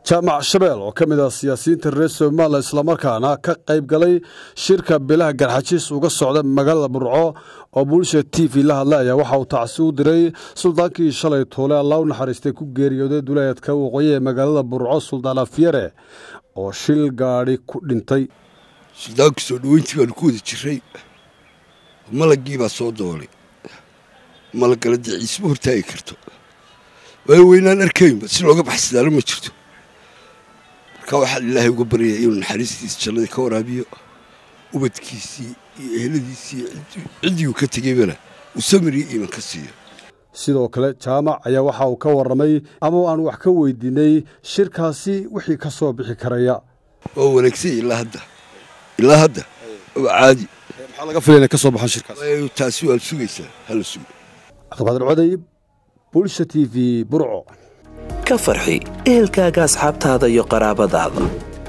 jaamac shabeel oo ka mid ah siyaasiyiinta reer somalilan islamarkaana ka qayb galay shirka bilaha garxajiis uga socda magaalada burco oo bulsha t v la hadlay ayaa waxa uu tacsi u diray suldaankii shalay toole allah u naxariistay ku geeriyooday duleedka waqooyi ee magaalada burco suldaan afyare oo shil gaadhi ku dhintay suldaanku soo dhoweyntii baanu ku wada jiray malagii baa soo doolay malagala dee ciisma hortaagi karto waayo weynaan arkaynba si looga baxsadaalo ma jirto marka waxaan ilaahay uga baryaya inuu naxariistiisa jannadii ka waraabiyo ubadkiisii iyo eheladiisii ciddii uu ka tegeybana uu samiriyo iiman ka siiyo sidoo kale jaamac ayaa waxa uu ka warramay ama aan wax ka weydiinay shirkaasi wixii ka soo bixi karaya waa wanaagsan ilaa hadda ilaa hadda waa caadi maxaa laga filaya inay ka soo baxaan shirkaas waayo taasi waad sugaysaa hala sugo cabdiqaadir coday bulsha t v burco ka farxi ehelkaaga asxaabtaada iyo qaraabadaada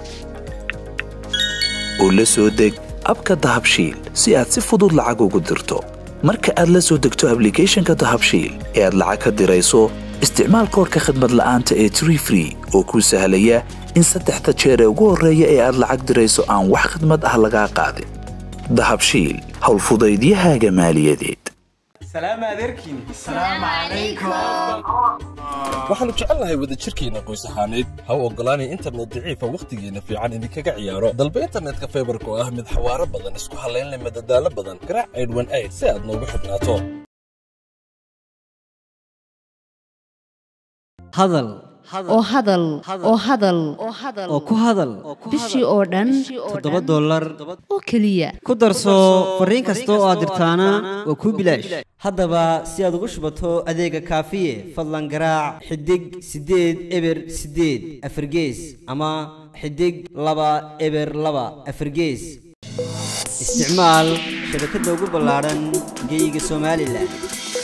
oo la soo deg abka dahabshiil si aad si fudud lacag ugu dirto marka aad la soo degto ablicathonka dahabshiil ee aad lacag ka dirayso isticmaal koorka khadmad la'aanta ee tree free oo kuu sahlaya in saddexda jeer ee ugu horreeya ee aad lacag dirayso aan wax khadmad ah lagaa qaadin dahabshiil howlfudaydiyahaaga maaliyadeed waxaannu jecelnahay wadajirkeenna qoys ahaaneed ha u oggolaanay internet daciifa wakhtigeenna fiican idinkaga ciyaaro dalba internetka faybarka oo ah mid xawaaro badan isku hallaynleh madadaalo badan garaac aydhwan ayd si aad noogu xidhnaato hadal oo hadal oo hadal oo ku hadal bishii oo dhan toddoba dollar oo keliya ku darso fariin kasta oo aad dirtaana waa kuu bilaash haddaba si aad ugu shubato adeega kaafiye fadlan garaac xidig siddeed eber siddeed afargees ama xidig laba eber laba afargees isticmaal shabakadda ugu ballaadhan geeyiga somalilan